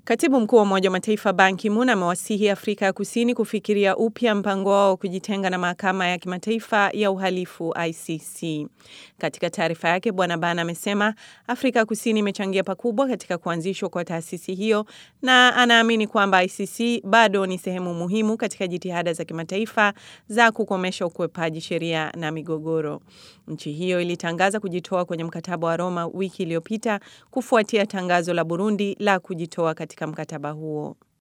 Katibu mkuu wa Umoja wa Mataifa Ban Ki-moon amewasihi Afrika ya Kusini kufikiria upya mpango wao wa kujitenga na mahakama ya kimataifa ya uhalifu ICC. Katika taarifa yake, Bwana Ban amesema Afrika ya Kusini imechangia pakubwa katika kuanzishwa kwa taasisi hiyo na anaamini kwamba ICC bado ni sehemu muhimu katika jitihada za kimataifa za kukomesha ukwepaji sheria na migogoro. Nchi hiyo ilitangaza kujitoa kwenye mkataba wa Roma wiki iliyopita kufuatia tangazo la Burundi la kujitoa katika mkataba huo.